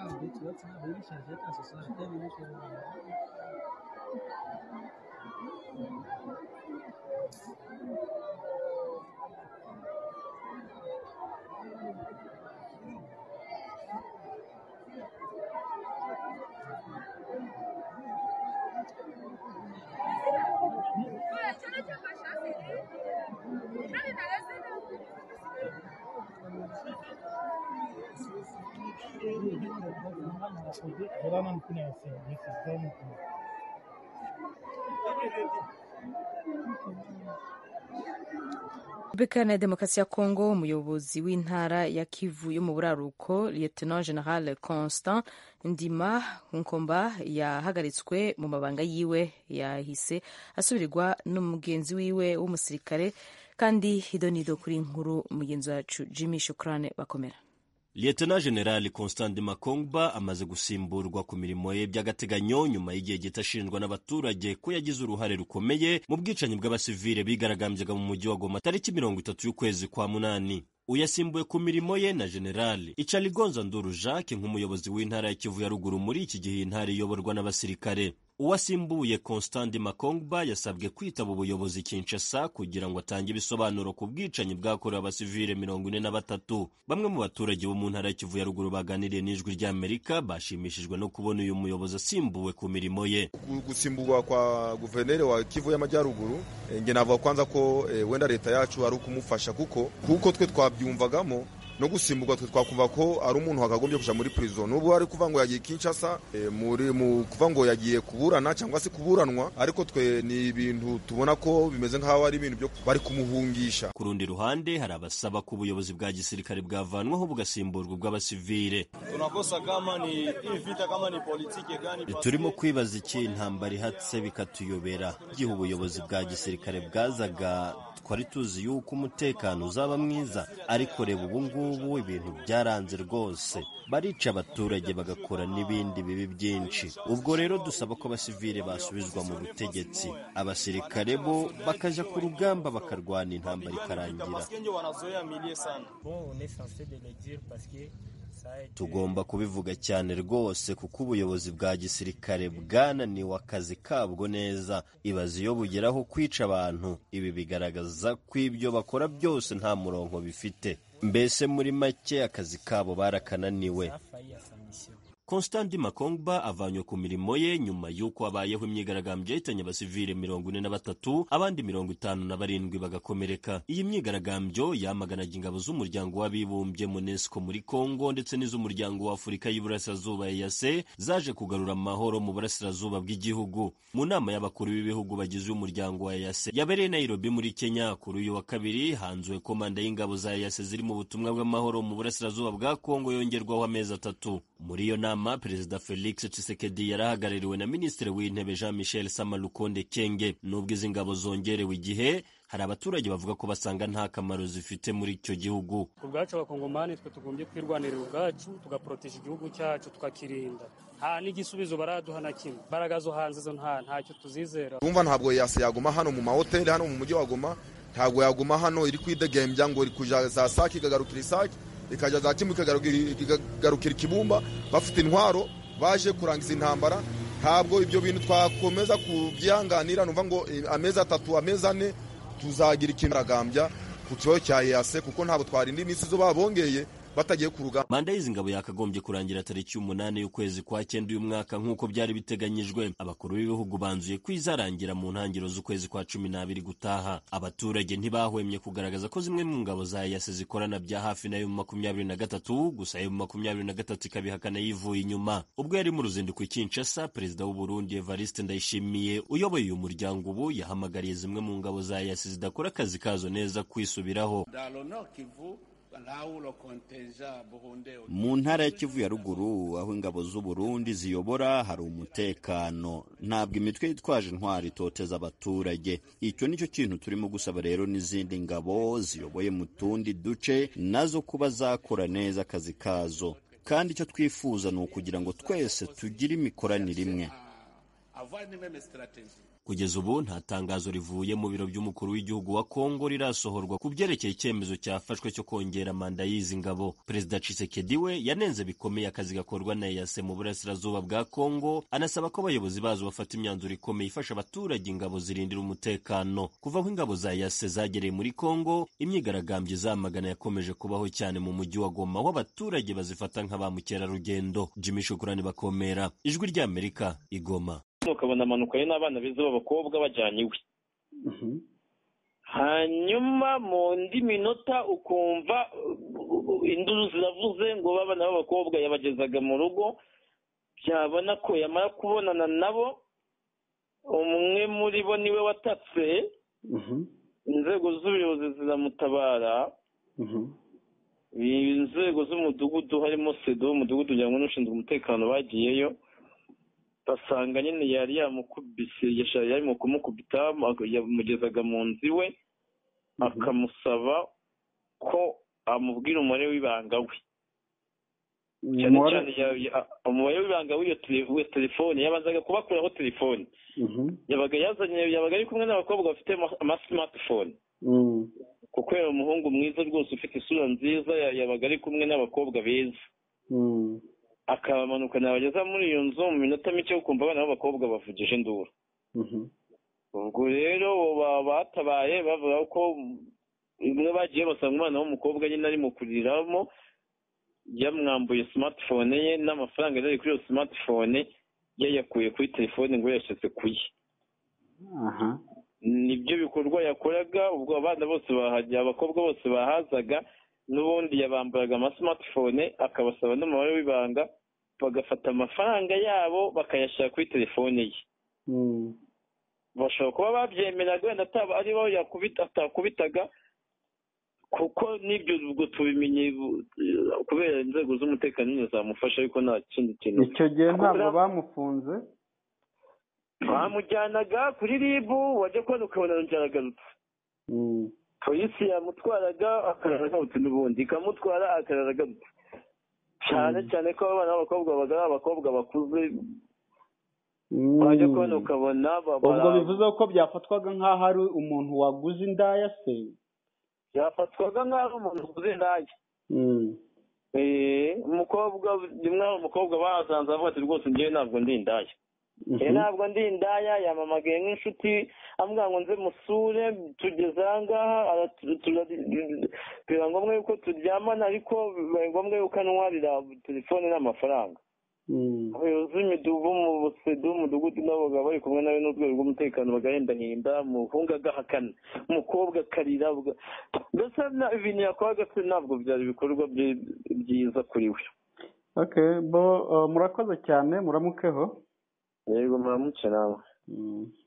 Universidad Civil Sargent Society Limited Kulağına mı kulağı sen? Sizden mi kulağı? Repubulika Iharanira Demokarasi ya Kongo umuyobozi w'intara ya Kivu yo mu buraruko Lieutenant General Constant Ndima Nkomba yahagaritswe mu mabanga yiwe yahise asubirwa n'umugenzi wiwe w'umusirikare kandi idonido kuri nkuru mugenzi wacu Jimmy Shukrane bakomera Lieutenant General Constant Makongba amaze gusimburwa ku mirimo ye by'agateganyo nyuma y'igihe gito ashinjwa n'abaturage ko yagize uruhare rukomeye mu bwicanyi bw'abasivile bigaragambyaga mu mujyi wa Goma tariki mirongo itatu y'ukwezi kwa munani uyasimbuye ku mirimo ye na generali icarigonza nduru jacques nk'umuyobozi w'intara ya kivu ya ruguru muri iki gihe intara iyoborwa n'abasirikare uwasimbuye constandi makongba yasabwe kwitaba ubuyobozi kinshasa kugira ngo atange ibisobanuro ku bwicanyi bwakorewe abasivile mirongo ine na batatu bamwe mu baturage bo mu ntara ya kivu ya ruguru baganiriye n'ijwi ry'amerika bashimishijwe no kubona uyu muyobozi asimbuwe ku mirimo ye gusimburwa kwa guverineri wa kivu y'amajyaruguru eh, nge navuga kwanza ko eh, wenda leta yacu ari ukumufasha kuko kuko twe twabyumvagamo no gusimburwa twe twakumva ko ari umuntu wakagombye kuja muri prison nubwo ari kuva ngo yagiye Kinshasa eh, muri mu kuva ngo yagiye kuburana cyangwa se kuburanwa ariko twe ni ibintu tubona ko bimeze nk'aho ari ibintu byo bari kumuhungisha ku rundi ruhande hari abasaba ko ubuyobozi bwa gisirikare bwavanwaho bugasimburwa ubw'abasivile tunakosa kama ni hii vita kama ni politike gani pasi- turimo kwibaza iki intambara ihatse bikatuyobera igihe ubuyobozi bwa gisirikare bwazaga twari tuzi yuko umutekano uzaba mwiza ariko reba ubu ngubu ibintu byaranze rwose barica abaturage bagakora n'ibindi bibi byinshi ubwo rero dusaba ko abasivile basubizwa mu butegetsi abasirikare bo bakajya ku rugamba bakarwana intambara ikarangira Paske nje wanazoea milie sana tugomba kubivuga cyane rwose kuko ubuyobozi bwa gisirikare bwananiwe akazi kabwo neza ibaze iyo bugeraho kwica abantu ibi bigaragaza ko ibyo bakora byose nta murongo bifite mbese muri make akazi kabo barakananiwe Constandi Makongba avanywe ku mirimo ye nyuma y'uko habayeho imyigaragambyo yahitanye abasivile mirongo ine na batatu abandi mirongo itanu na barindwi bagakomereka iyi myigaragambyo yamaganaga ingabo z'umuryango w'abibumbye UNESCO muri Congo ndetse n'iz'umuryango w'Afurika y'Iburasirazuba EAC zaje kugarura amahoro mu burasirazuba bw'igihugu mu nama y'abakuru b'ibihugu bagize umuryango wa EAC yabereye i Nairobi muri Kenya kuri uyu wa kabiri hanzuwe komanda y'ingabo za EAC ziri mu butumwa bw'amahoro mu burasirazuba bwa Congo yongerwaho amezi atatu muri iyo nama perezida felix tshisekedi yarahagarariwe na minisitiri w'intebe jean michel samalukonde kenge nubwo izi ngabo zongerewe igihe hari abaturage bavuga ko basanga nta kamaro zifite muri icyo gihugu ku bwacu abakongomani twe tugombye kwirwanirira ubwacu tugaporoteje igihugu cyacu tukakirinda nta n'igisubizo baraduha na kimwe imbaraga zo hanze zo nta ntacyo tuzizera urumva ntabwo yase yaguma hano mu mahoteli hano mu mujyi wa Goma ntabwo yaguma hano iri kwidegembya ngo iri kuja za saki ikagarukira isaki ikaja za kimu ikagarukira ikagarukira ikibumba bafite intwaro baje kurangiza intambara ntabwo ibyo bintu twakomeza kubyihanganira numva ngo eh, amezi atatu amezi ane tuzagira ikiragambya ku kibazo cya yase kuko ntabwo twarinda iminsi zo babongeye batagiye ku rugamba manda y'izi ngabo yakagombye kurangira tariki y'umunani y'ukwezi kwa cyenda uyu mwaka nk'uko byari biteganyijwe abakuru b'ibihugu banzuye ko izarangira mu ntangiriro z'ukwezi kwa cumi n'abiri gutaha abaturage ntibahwemye kugaragaza ko zimwe mu ngabo za yase zikorana bya hafi na emu makumyabiri na gatatu gusa emu makumyabiri na gatatu ikabihakana yivuye inyuma ubwo yari mu ruzinduko i kinshasa perezida w'uburundi evariste ndayishimiye uyoboye uyu muryango ubu yahamagariye zimwe mu ngabo za yase zidakora akazi kazo neza kwisubiraho mu ntara ya kivu ya ruguru aho ingabo z'u Burundi ziyobora hari umutekano ntabwo imitwe yitwaje intwari itoteza abaturage icyo nicyo kintu turimo gusaba rero n'izindi ngabo ziyoboye mu tundi duce nazo kuba zakora neza akazi kazo kandi icyo twifuza ni ukugira ngo twese tugire imikoranire imwe kugeza ubu nta tangazo rivuye mu biro by'umukuru w'igihugu wa kongo rirasohorwa ku byerekeye icyemezo cyafashwe cyo kongera manda y'izi ngabo perezida cisekedi we yanenze bikomeye akazi gakorwa na eyase mu burasirazuba bwa kongo anasaba ko abayobozi bazo bafata imyanzuro ikomeye ifasha abaturage ingabo zirindira umutekano kuva aho ingabo za eyase zagereye muri kongo imyigaragambyo izamagana yakomeje kubaho cyane mu mujyi wa goma aho abaturage bazifata nka ba mukerarugendo jimmy shukurani bakomera ijwi ry'amerika igoma ukabona amanukayo n'abana beza b'abakobwa bajyanye iwe hanyuma mu ndi minota ukumva induru ziravuze ngo babana b'abakobwa yabagezaga mu rugo byabona ko yamara kubonana nabo umwe muri bo niwe watatse inzego z'ubuyobozi ziramutabara inzego z'umudugudu harimo sedo w'umudugudu ujyanwa n'ushinzwe umutekano bagiyeyo basanga nyine yari yamukubise yari mu kumukubita yamugezaga mu nzu iwe akamusaba ko amubwira umubare w'ibanga we cyane cyane umubare w'ibanga w'iyo telefone yabanzaga kubakuraho telefone yabaga yazanye yabaga ari kumwe n'abakobwa bafite amasimatifone kuko yari umuhungu mwiza rwose ufite isura nziza yabaga ari kumwe n'abakobwa beza akabamanukana abageza muri iyo nzu mu minota mike ukumva abana b'abakobwa bavugije induru ubwo rero batabaye bavuga ko bimwe bagiye basanga umwana w'umukobwa nyine ari mu kuriramo yamwambuye simatifone ye n'amafaranga yari kuri iyo simatifone yayakuye kuri telefone ngo yashyize ku ye nibyo bikorwa yakoraga ubwo abana bose bahajya abakobwa bose bahazaga n'ubundi yabambaraga amasimatifone akabasaba n'umubare w'ibanga bagafata amafaranga yabo bakayashyira kuri telefone ye bashobora kuba babyemeraga wenda ataba aribo atakubitaga kuko n'ibyo ubwo tubimenye kubera inzego z'umutekano nyine zamufasha ariko nta kindi kintu icyo gihe ntabwo bamufunze bamujyanaga kuri ribu wajya kubona ukabona aragarutse polisi yamutwaraga akarara agarutse n'ubundi ikamutwara akarara agarutse cyane cyane ko abana b'abakobwa babaga ari abakobwa bakuze wajya kubona ukabona ubwo bivuze ko byafatwaga nk'aho ari umuntu waguze indaya se byafatwaga nk'aho ari umuntu waguze indaya umukobwa rimwe hari umukobwa bahasanze avuga ati rwose njyewe ntabwo ndi indaya ntabwo ndi indaya yamamagaye nk'inshuti amubwira ngo nze musure tugeze aha ngaha biba ngombwa yuko turyamana ariko biba ngombwa yuko anwarira telefone n'amafaranga abayobozi b'imidugudu mu busedu umudugudu nabo baba bari kumwe nawe n'urwego rw'umutekano bagahendahinda umuhungu agahakana umukobwa akarira mbese ibintu yakoraga se ntabwo byari ibikorwa byiza kuri we bo murakoze cyane muramukeho yego muramutse nawe Mm.